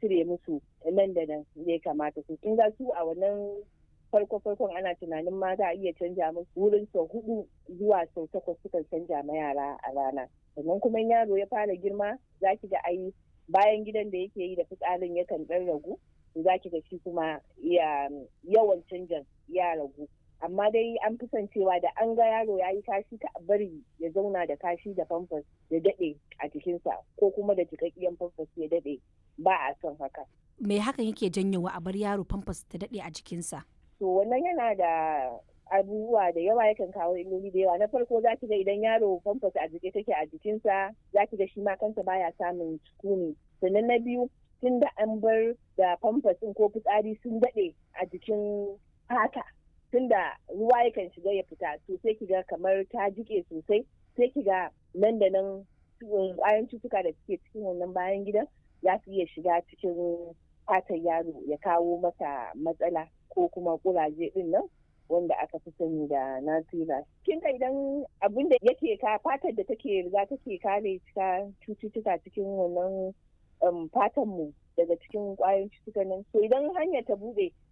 cire musu nan da nan ya kamata su kin ga su a wannan farko farkon ana tunanin ma za a iya canja musu wurin sau hudu zuwa sau takwas sukan canja ma yara a rana sannan kuma yaro ya fara girma za ki ga ai bayan gidan da yake yi da fitsarin yakan dan ragu za ki ga shi kuma yawan canjan ya ragu amma dai an fi son cewa da an ga yaro ya yi kashi ka bari ya zauna da kashi da famfas ya daɗe a jikinsa ko kuma da jikakkiyan famfas ya daɗe ba a son haka. Me hakan yake janyowa a bar yaro famfas ta daɗe a jikinsa? To wannan yana da abubuwa da yawa yakan kawo illoli da yawa na farko za ki ga idan yaro famfas a jike take a jikinsa za ki ga shi ma kansa baya samun sukuni sannan na biyu tun da an bar da famfas ko fitsari sun daɗe a jikin fata tunda ruwa yakan shiga ya fita to sai kiga kamar ta jike sosai sai kiga nan da nan kwayan cutuka da suke cikin wannan bayan gidan za su iya shiga cikin fatan yaro ya kawo masa matsala ko kuma kuraje din nan wanda aka fi sani da nasira kin ka idan abin da yake ka fatar da take riga take kare cututtuka cikin wannan fatan mu daga cikin kwayoyin cutukan nan so idan hanyar ta bude